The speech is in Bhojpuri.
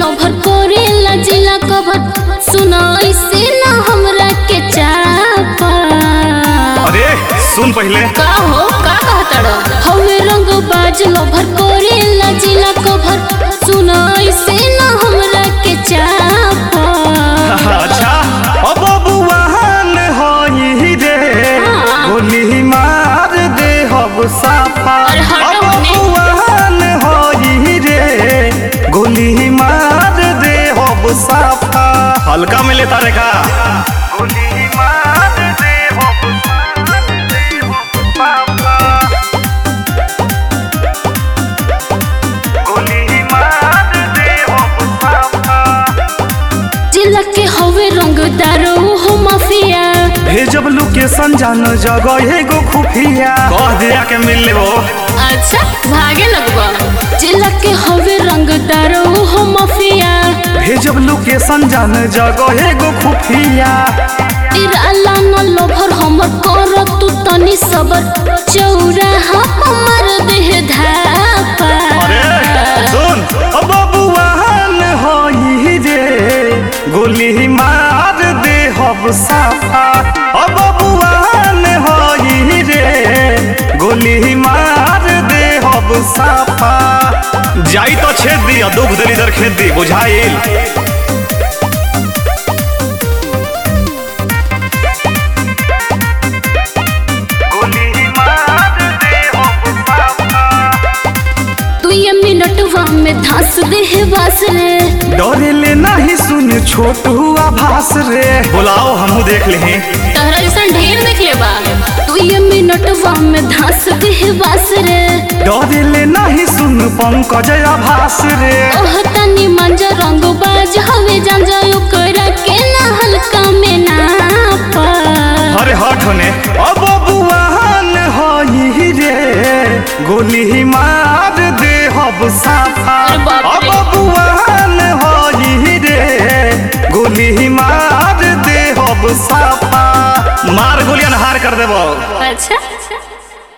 लभर करेला जिला कभर सुना ऐसे ना हमरा के चापा अरे सुन पहले का हो का कहतड़ हवे रंग बाज लभर करेला जिला कभर सुना ऐसे ना हमरा के चापा अच्छा अब बबुआन होई रे गोली मार दे हब साफा अरे हटो अब मने। बबुआन होई रे गोली मार दे हब साफा हल्का में लेता रे का गोली मार दे हब साफा गोली मार दे हब साफा जिला के हवे रंगदार हो माफिया भेजब लोकेशन जान जगह एगो खुफिया कह दिया के मिल लेबो अच्छा भागे लगबा जिला के हवे रंगदार हो माफिया भेजब लोकेशन जान जगह एगो खुफिया इराला न लोभर हमर कर तू तनी सबर चौराहा हमर देह धापा अरे सुन अब बबुआन होई रे गोली मार दे हब साफा अब बबुआन होई रे गोली मार दे हब साफा जाई तो छेद दी दुख दली दर खेत दी बुझाइल गोली मार दे हब साफा तू ये मिनटवा में धंस देह बस रे डरे ले नहीं सुन छोटू आभास रे बुलाओ हमू देख ले तहरा जैसा ढेर देख ले बा तू ये मिनटवा में धंस देह बस रे डरे ले नहीं सुन पंकज आभास रे ओह तनी मंज रंग बाज हवे जान जायो करा के ना हल्का में ना पा अरे हट होने अब बुआन होई रे गोली मार दे हब साफा अरे बाप अब रे। बुआन होई रे गोली मार दे हब साफा मार गोलियन हार कर देबो अच्छा